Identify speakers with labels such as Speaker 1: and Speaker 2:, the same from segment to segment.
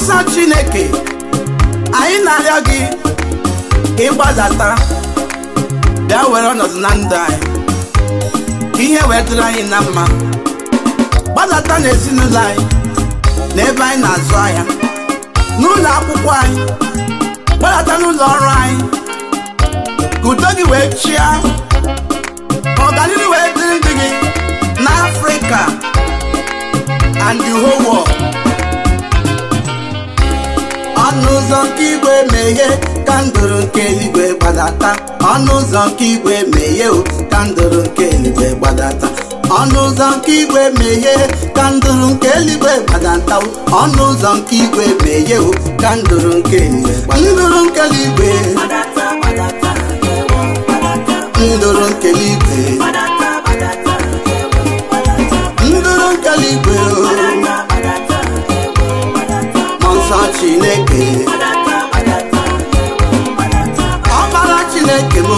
Speaker 1: nsọ chineke anyị na-arịọ gị ka ịgbadata bịa were ọnọdụ na ndụ anyị ka ihe wee dịrị anyị na mma gbadata n'ezinụlọ anyị n'ebe anyị na-azụ ahịa n'ụlọ akwụkwọ anyị gbadata n'ụlọ ọrụ anyị ka udo gị wee chịa ka ọganihu wee dịrị ndị gị n'afrịka and the whole world ọnụ ụzọ nke igwe meghe ka ndụrụ nke eluigwe gbadata ọnụ ụzọ nke igwe meghe o ka ndụrụ nke eluigwe gbadata ọnụ ụzọ nke igwe meghe ka ndụrụ nke eluigwe gbadata o. ọnụ ụzọ nke igwe meghe o ka ndụrụ nke eluigwe gbadata ndụrụ nke eluigwe ndụrụ nke eluigwe ndụrụ nke eluigwe o mmụọ nsọ chineke ọbara chineke m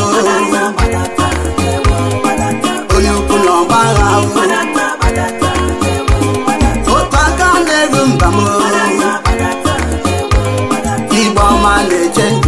Speaker 1: onye ukwu na ọgbagha otu aka na-eru mba m igbe ọma na-eche ndụ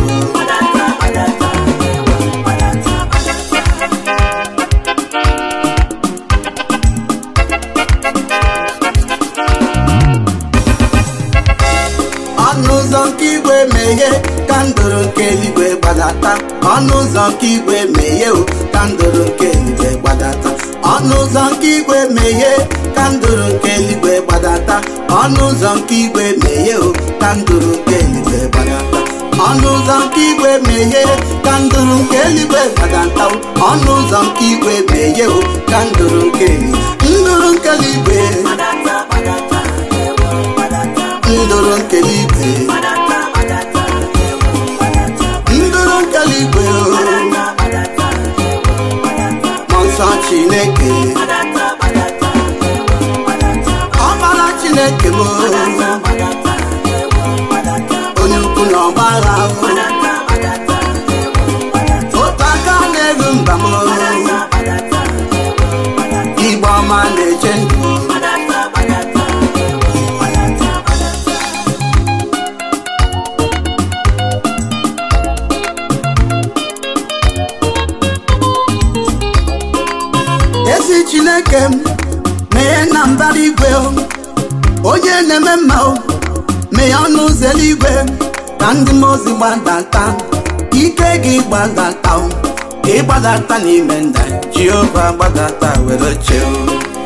Speaker 1: ọnụ ụzọ nke igwe meghe ka ndụrụ nke eluigwe gbadata ọnụ ụzọ nke igwe meghe o ka ndụrụ nke eluigwe gbadata ọnụ ụzọ nke igwe meghe ka ndụrụ nke eluigwe gbadata ọnụ ụzọ nke igwe meghe o ka ndụrụ nke eluigwe gbadata ọnụ ụzọ nke igwe meghe ka ndụrụ nke eluigwe gbadata o. ọnụ ụzọ nke igwe meghe o ka ndụrụ nke eluigwe ndụrụ nke eluigwe ndụrụ nke eluigwe ndụrụ nke eluigwe o mmụọ nsọ chineke ọbara chineke m onye ukwu na ọgbagha otu aka na-eru mba m igbe ọma na-eche ndụ ezi chineke m meghe na mbara igwe o onye na-eme mma o meghe ọnụ ụzọ eluigwe ka ndị mmụọ ozi gbadata ike gị gbadata o ka ịgbadata n'ime nda jehova gbadata were chee o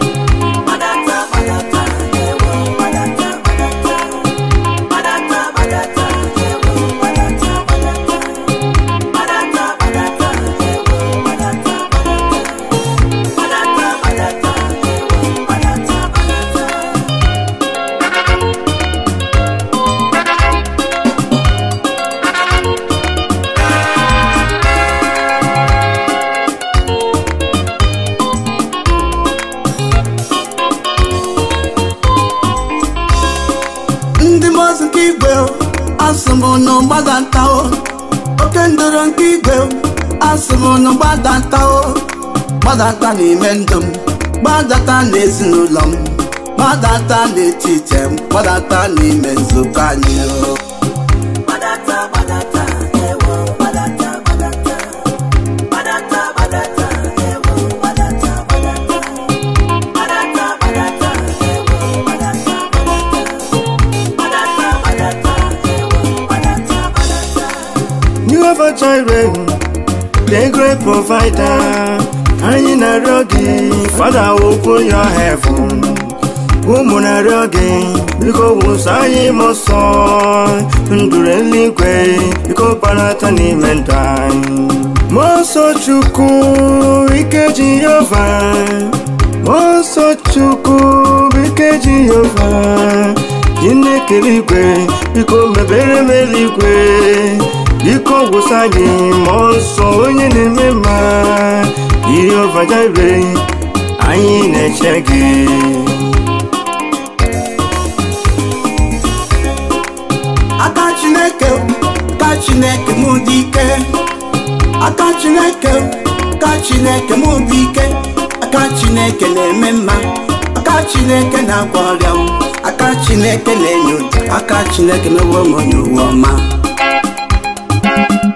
Speaker 1: ndị mmụọ nke igwe o, asị m unu gbadata o oke ndọrọ nke igwe o, asị m unu gbadata o gbadata n'ime ndụ m gbadata n'ezinụlọ m gbadata n'etiti m gbadata n'ime nzukọ anyị o
Speaker 2: Jehovah Jireh, the great provider. Anyị na-arịọ gị, Father, open your heaven. Ụmụ na-arịọ gị, biko wụsa anyị m ọsọ. Ndụrụ eluigwe, biko gbanata n'ime ndụ anyị. Mmụọ nsọ Chukwu, ike Jehova. Mmụọ nsọ Chukwu, ike Jehova. Chineke eluigwe, biko mebere m eluigwe. biko gwụsa gị mmụọ nsọ onye na-eme mma Jehova Jireh anyị na-eche gị
Speaker 1: aka chineke ka chineke mụ dị ike aka chineke ka chineke mụ dị ike aka chineke na-eme mma aka chineke na-agwọ ọrịa m aka chineke na-enyo aka chineke mewo m onye uwe ọma